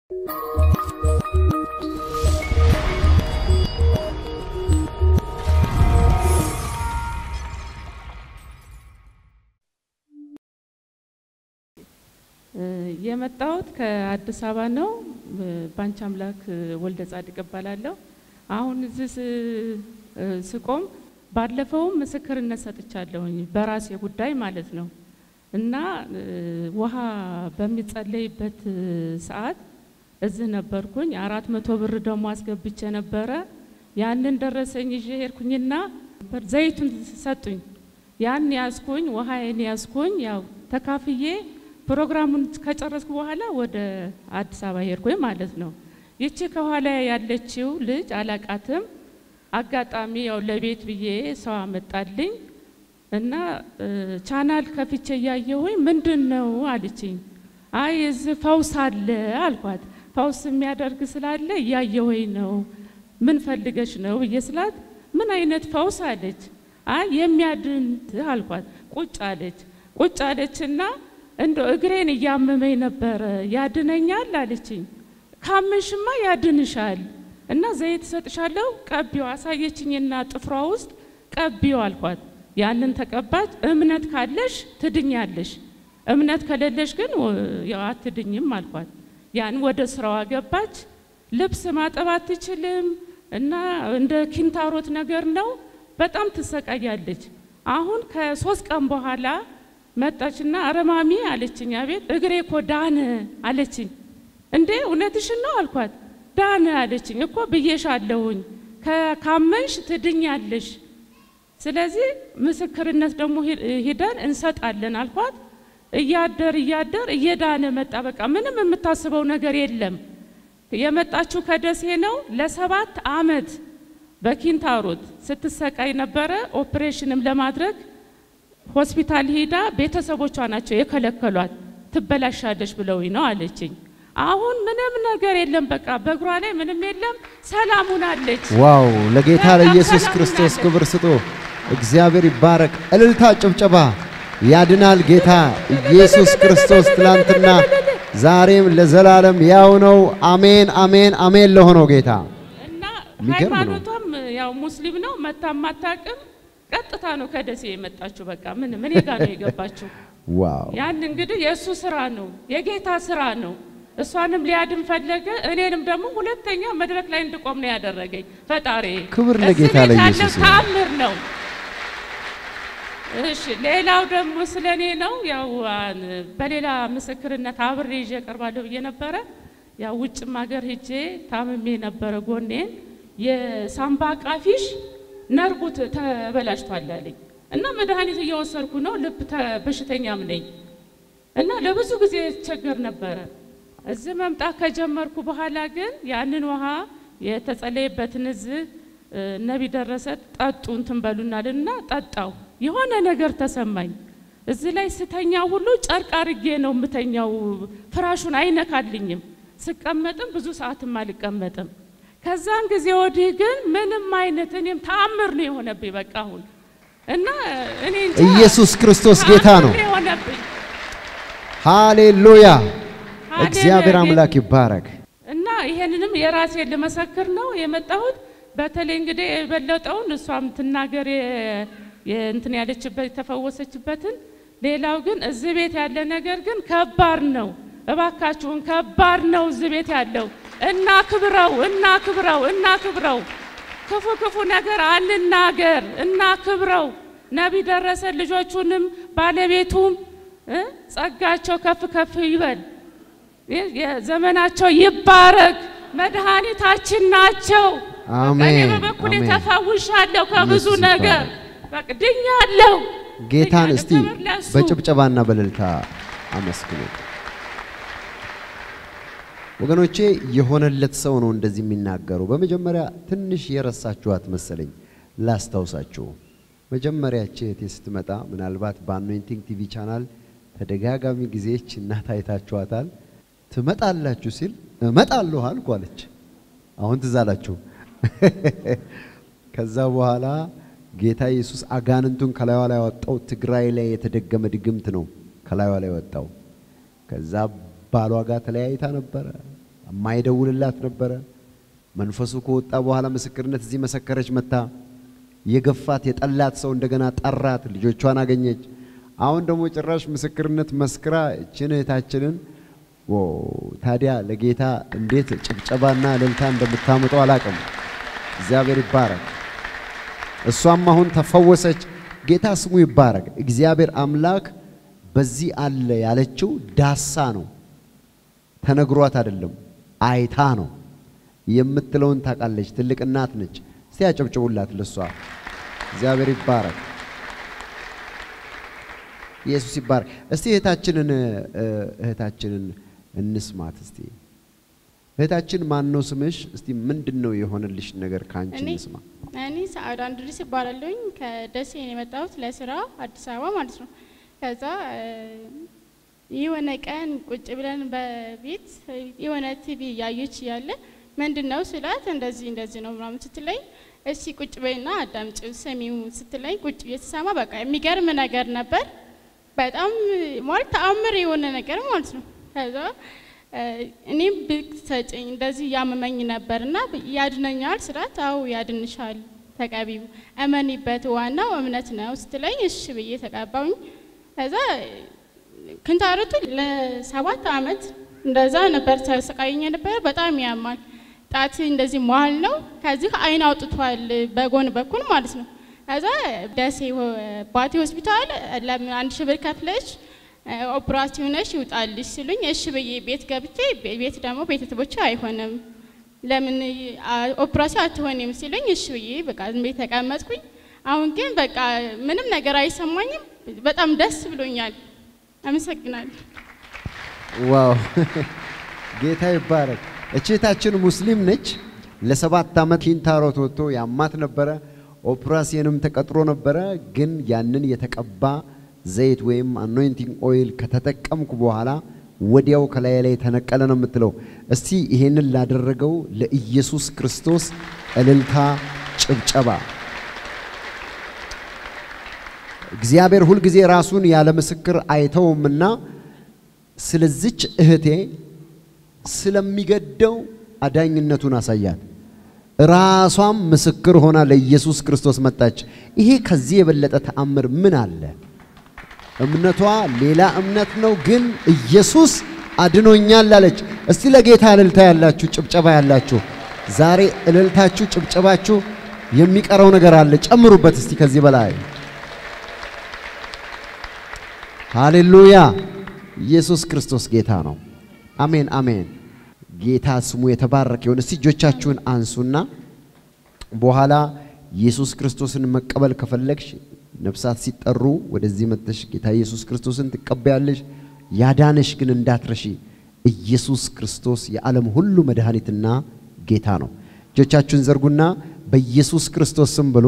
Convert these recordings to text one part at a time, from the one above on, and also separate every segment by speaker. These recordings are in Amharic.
Speaker 1: የመጣሁት ከአዲስ አበባ ነው። ባንቺ አምላክ ወልደ ጻድቅ እባላለሁ። አሁን እዚህ ስቆም ባለፈውም ምስክርነት ሰጥቻለሁኝ በራሴ ጉዳይ ማለት ነው እና ውሃ በሚጸለይበት ሰዓት እዚህ ነበርኩኝ። አራት መቶ ብር ደግሞ አስገብቼ ነበረ። ያንን ደረሰኝ ይዤ ሄድኩኝና ዘይቱን ሰጡኝ። ያን ያዝኩኝ፣ ውሃዬን ያዝኩኝ። ያው ተካፍዬ ፕሮግራሙን ከጨረስኩ በኋላ ወደ አዲስ አበባ ሄድኩኝ ማለት ነው። ይቺ ከኋላ ያለችው ልጅ አላቃትም። አጋጣሚ ያው ለቤት ብዬ ሰው አመጣልኝ እና ቻናል ከፍቼ እያየሁኝ ምንድን ነው አለችኝ። አይ እዚህ ፈውስ አለ አልኳት። ፈውስ የሚያደርግ ስላለ እያየሁኝ ነው። ምን ፈልገሽ ነው ብዬ ስላት ምን አይነት ፈውስ አለች። አይ የሚያድን አልኳት። ቁጭ አለች። ቁጭ አለችና እንደ እግሬን እያመመኝ ነበረ ያድነኛል አለችኝ። ካመንሽማ ያድንሻል እና ዘይት እሰጥሻለሁ ቀቢው አሳየችኝና ጥፍሯ ውስጥ ቀቢው አልኳት። ያንን ተቀባች። እምነት ካለሽ ትድኛለሽ፣ እምነት ከሌለሽ ግን ያው አትድኝም አልኳት። ያን ወደ ስራዋ ገባች። ልብስ ማጠብ አትችልም እና እንደ ኪንታሮት ነገር ነው። በጣም ትሰቃያለች። አሁን ከሶስት ቀን በኋላ መጣችና አረማሚ አለችኝ። አቤት እግሬ እኮ ዳነ አለችኝ። እንዴ እውነትሽን ነው አልኳት። ዳነ አለችኝ። እኮ ብዬሻለሁኝ ካመንሽ ትድኛለሽ። ስለዚህ ምስክርነት ደግሞ ሂደን እንሰጣለን አልኳት። እያደር እያደር እየዳነ መጣ። በቃ ምንም የምታስበው ነገር የለም። የመጣችው ከደሴ ነው። ለሰባት አመት በኪንታሮት ስትሰቃይ ነበረ። ኦፕሬሽንም ለማድረግ ሆስፒታል ሂዳ ቤተሰቦቿ ናቸው የከለከሏት። ትበላሻለች ብለውኝ ነው አለችኝ። አሁን ምንም ነገር የለም። በቃ በእግሯ ላይ ምንም የለም። ሰላም ሆናለች።
Speaker 2: ዋው! ለጌታ
Speaker 1: በጣም
Speaker 2: ለኢየሱስ
Speaker 1: ሰላም
Speaker 2: ክርስቶስ
Speaker 1: ሆናለች።
Speaker 2: ክብር ስጡ። እግዚአብሔር ይባረክ። እልልታ፣ ጭብጨባ። ያድናል ጌታ ኢየሱስ ክርስቶስ ትላንትና ዛሬም ለዘላለም ያው ነው። አሜን፣ አሜን፣ አሜን ለሆነው ጌታ
Speaker 1: እና
Speaker 2: የሚገርም ነው።
Speaker 1: ሃይማኖቷም ያው ሙስሊም ነው። መታ ማታቅም ቀጥታ ነው ከደሴ የመጣችው። በቃ ምን ምን ጋር ነው የገባችው።
Speaker 2: ዋው!
Speaker 1: ያን እንግዲህ የእሱ ስራ ነው፣ የጌታ ስራ ነው። እሷንም ሊያድን ፈለገ። እኔንም ደግሞ ሁለተኛ መድረክ ላይ እንድቆም ነው ያደረገኝ ፈጣሪ።
Speaker 2: ክብር
Speaker 1: እዚህ
Speaker 2: ለጌታ
Speaker 1: ቤት
Speaker 2: ለኢየሱስ
Speaker 1: ያለው
Speaker 2: ይሁን።
Speaker 1: ተአምር ነው። እሺ ሌላው ደግሞ ስለ እኔ ነው። ያው አን- በሌላ ምስክርነት አብሬ ይዤ እቀርባለሁ ብዬ ነበረ። ያው ውጭም ሀገር ሂጄ ታምሜ ነበረ። ጎኔን የሳምባ ቃፊሽ ነርቡ ተ- ተበላሽቷል አለኝ እና መድኃኒት እየወሰድኩ ነው። ልብ ተ- በሽተኛም ነኝ እና ለብዙ ጊዜ ቸገር ነበረ። እዚህ መምጣት ከጀመርኩ በኋላ ግን ያንን ውሃ የተጸለየበትን እዚህ እ፣ ነቢ ደረሰ ጠጡ እንትን በሉናልና ጠጣው። የሆነ ነገር ተሰማኝ። እዚህ ላይ ስተኛ ሁሉ ጨርቅ አርጌ ነው የምተኛው። ፍራሹን አይነካልኝም። ስቀመጥም ብዙ ሰዓትም አልቀመጥም። ከዛን ጊዜ ወዲህ ግን ምንም አይነት እኔም ተአምር ነው የሆነብኝ። በቃ አሁን እና እኔ እንጃ
Speaker 2: ኢየሱስ ክርስቶስ ጌታ ነው።
Speaker 1: ተአምር የሆነብኝ
Speaker 2: ሃሌሉያ!
Speaker 1: ሃሌሉያ
Speaker 2: እግዚአብሔር
Speaker 1: ጌታ-
Speaker 2: አምላክ ይባረክ።
Speaker 1: እና ይሄንንም የራሴን ልመሰክር ነው የመጣሁት። በተለይ እንግዲህ የበለጠውን እሷም ትናገር የ- የእንትን ያለችበት የተፈወሰችበትን። ሌላው ግን እዚህ ቤት ያለ ነገር ግን ከባድ ነው። እባካችሁን ከባድ ነው እዚህ ቤት ያለው እና ክብረው እና ክብረው እና ክብረው ክፉ ክፉ ነገር አንናገር እና ክብረው ነቢ ደረሰ ልጆቹንም ባለቤቱም እ ጸጋቸው ከፍ ከፍ ይበል። የ- የዘመናቸው ይባረክ። መድኃኒታችን ናቸው።
Speaker 2: አሜን፣
Speaker 1: እኔ በበኩሌ
Speaker 2: አሜን።
Speaker 1: ተፈውሻለሁ ከብዙ
Speaker 2: ኢየሱስ
Speaker 1: ነገር
Speaker 2: ይባረክ።
Speaker 1: በቃ ድኛለሁ።
Speaker 2: ጌታን
Speaker 1: ድኛለሁ።
Speaker 2: እስቲ
Speaker 1: ክብር ለእሱ።
Speaker 2: በጭብጨባና በእልልታ አመስግኑ። ወገኖቼ የሆነለት ሰው ነው እንደዚህ የሚናገረው። በመጀመሪያ ትንሽ የረሳችኋት መሰለኝ ላስታውሳችሁ። መጀመሪያ እህቴ ስትመጣ ምናልባት በአኖይንቲንግ ቲቪ ቻናል ተደጋጋሚ ጊዜች እናት አይታችኋታል። ትመጣላችሁ ሲል እመጣለሁ አልኩ አለች። አሁን ትዝ አላችሁ። ከዛ በኋላ ጌታ ኢየሱስ አጋንንቱን ከላይዋ ላይ ያወጣው ትግራይ ላይ የተደገመ ድግምት ነው ከላይዋ ላይ ወጣው። ከዛ ባሏ ጋር ተለያይታ ነበረ። የማይደውልላት ነበረ። መንፈሱ ከወጣ በኋላ ምስክርነት እዚህ መሰከረች መታ የገፋት የጠላት ሰው እንደገና ጠራት፣ ልጆቿን አገኘች። አሁን ደግሞ ጭራሽ ምስክርነት መስክራ እችን እህታችንን ኦ ታዲያ ለጌታ እንዴት ጭብጨባና እልልታ እንደምታምጠው አላቅም። እግዚአብሔር ይባረክ። እሷም አሁን ተፈወሰች። ጌታ ስሙ ይባረክ። እግዚአብሔር አምላክ በዚህ አለ ያለችው ዳሳ ነው፣ ተነግሯት አይደለም፣ አይታ ነው የምትለውን ታውቃለች። ትልቅ እናት ነች። እስቲ ያጨብጭቡላት ለሷ። እግዚአብሔር ይባረክ። ኢየሱስ ይባረክ። እስቲ እህታችንን እህታችንን እንስማት እስቲ። እህታችን ማን ነው ስምሽ? እስቲ ምንድን ነው የሆነልሽ ነገር ከአንቺ
Speaker 3: እኔ
Speaker 2: እንስማ።
Speaker 3: እኔ ሰዓዳ እንድሪስ እባላለሁኝ ከደሴ ነው የመጣሁት ለስራ አዲስ አበባ ማለት ነው። ከዛ እ፣ የሆነ ቀን ቁጭ ብለን በቤት የሆነ ቲቪ እያየች እያለ ምንድን ነው ስላት እንደዚህ እንደዚህ ነው ምናምን ስትለኝ እሺ ቁጭ በይና አዳምጪው ስሚው ስትለኝ ቁጭ ብዬ ስሰማ በቃ የሚገርም ነገር ነበር። በጣም ማለት ተአምር የሆነ ነገር ማለት ነው። ከዛ እ፣ እኔም ብትሰጭኝ እንደዚህ ያመመኝ ነበር እና ያድነኛል ስላት አዎ ያድንሻል ተቀቢው እመኒበት ዋናው እምነት ነው ስትለኝ እሺ ብዬ ተቀባውኝ። ከዛ ክንታሮቱ ለሰባት አመት እንደዛ ነበር ተሰቃየኝ ነበር። በጣም ያማል። ጣት እንደዚህ መሀል ነው። ከዚህ አይን አውጥቷል በጎን በኩል ማለት ነው። ከዛ ደሴ ሆ- ባቴ ሆስፒታል ለምን አንድ ሺህ ብር ከፍለሽ እ፣ ኦፕራሲዮን ነሽ ይውጣልሽ ሲሉኝ እሺ ብዬ ቤት ገብቼ ቤ- ቤት ደግሞ ቤተሰቦች አይሆንም ለምን አ- ኦፕራሲዮን አትሆንም ሲሉኝ እሺ ብዬ በቃ ዝም ብዬ ተቀመጥኩኝ። አሁን ግን በቃ ምንም ነገር አይሰማኝም። በጣም ደስ ብሎኛል። አመሰግናለሁ።
Speaker 2: ዋው ጌታ ይባረክ። እችታችን ሙስሊም ነች። ለሰባት ዓመት ኪንታሮት ወጥቶ ያማት ነበረ። ኦፕራሲየንም ተቀጥሮ ነበረ። ግን ያንን የተቀባ ዘይት ወይም አኖይንቲንግ ኦይል ከተጠቀምኩ በኋላ ወዲያው ከላይ ላይ ተነቀለ ነው የምትለው። እስቲ ይሄንን ላደረገው ለኢየሱስ ክርስቶስ እልልታ፣ ጭብጨባ። እግዚአብሔር ሁልጊዜ ራሱን ያለ ምስክር አይተውምና ስለዚች እህቴ ስለሚገደው አዳኝነቱን አሳያት። ራሷም ምስክር ሆና ለኢየሱስ ክርስቶስ መጣች። ይሄ ከዚህ የበለጠ ተአምር ምን አለ? እምነቷ ሌላ እምነት ነው፣ ግን ኢየሱስ አድኖኛል አለች። እስቲ ለጌታ እልልታ ያላችሁ ጭብጨባ ያላችሁ ዛሬ እልልታችሁ ጭብጨባችሁ የሚቀረው ነገር አለ፣ ጨምሩበት እስቲ ከዚህ በላይ ሃሌሉያ! ኢየሱስ ክርስቶስ ጌታ ነው። አሜን አሜን። ጌታ ስሙ የተባረከ ይሁን። እስቲ እጆቻችሁን አንሱና በኋላ ኢየሱስ ክርስቶስን መቀበል ከፈለግሽ ነፍሳት ሲጠሩ ወደዚህ መጥተሽ ጌታ ኢየሱስ ክርስቶስን ትቀበያለሽ። ያዳነሽ ግን እንዳትረሺ፣ ኢየሱስ ክርስቶስ የዓለም ሁሉ መድኃኒትና ጌታ ነው። እጆቻችሁን ዘርጉና በኢየሱስ ክርስቶስ ስም ብሎ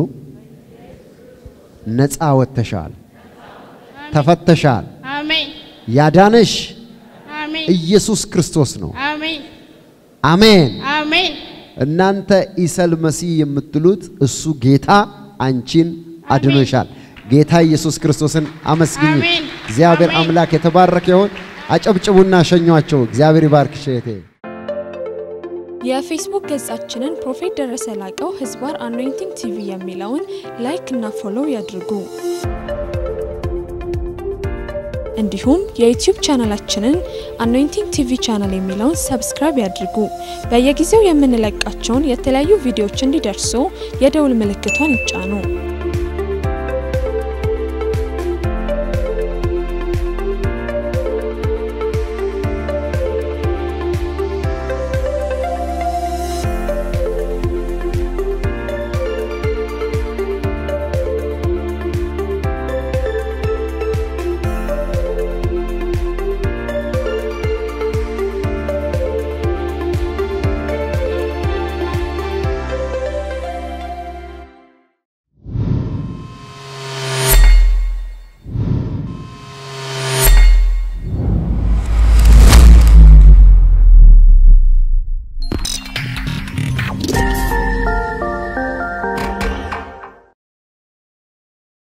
Speaker 2: ነፃ ወጥተሻል፣ ተፈተሻል።
Speaker 3: አሜን
Speaker 2: ያዳነሽ
Speaker 3: አሜን
Speaker 2: ኢየሱስ ክርስቶስ ነው።
Speaker 3: አሜን
Speaker 2: አሜን።
Speaker 3: አሜን
Speaker 2: እናንተ ኢሰል መሲህ የምትሉት እሱ ጌታ አንቺን አድኖሻል። ጌታ ኢየሱስ ክርስቶስን አመስግኝ።
Speaker 3: አሜን።
Speaker 2: እግዚአብሔር
Speaker 3: አሜን።
Speaker 2: አምላክ የተባረከ ይሁን። አጨብጭቡና ሸኟቸው። እግዚአብሔር ይባርክሽ እህቴ።
Speaker 4: የፌስቡክ ገጻችንን ፕሮፌት ደረሰ ላቀው ህዝባር አኖይንቲንግ ቲቪ የሚለውን ላይክ እና ፎሎው ያድርጉ። እንዲሁም የዩቲዩብ ቻናላችንን አኖይንቲንግ ቲቪ ቻናል የሚለውን ሰብስክራይብ ያድርጉ። በየጊዜው የምንለቃቸውን የተለያዩ ቪዲዮዎች እንዲደርሱ የደውል ምልክቷን ይጫኑ።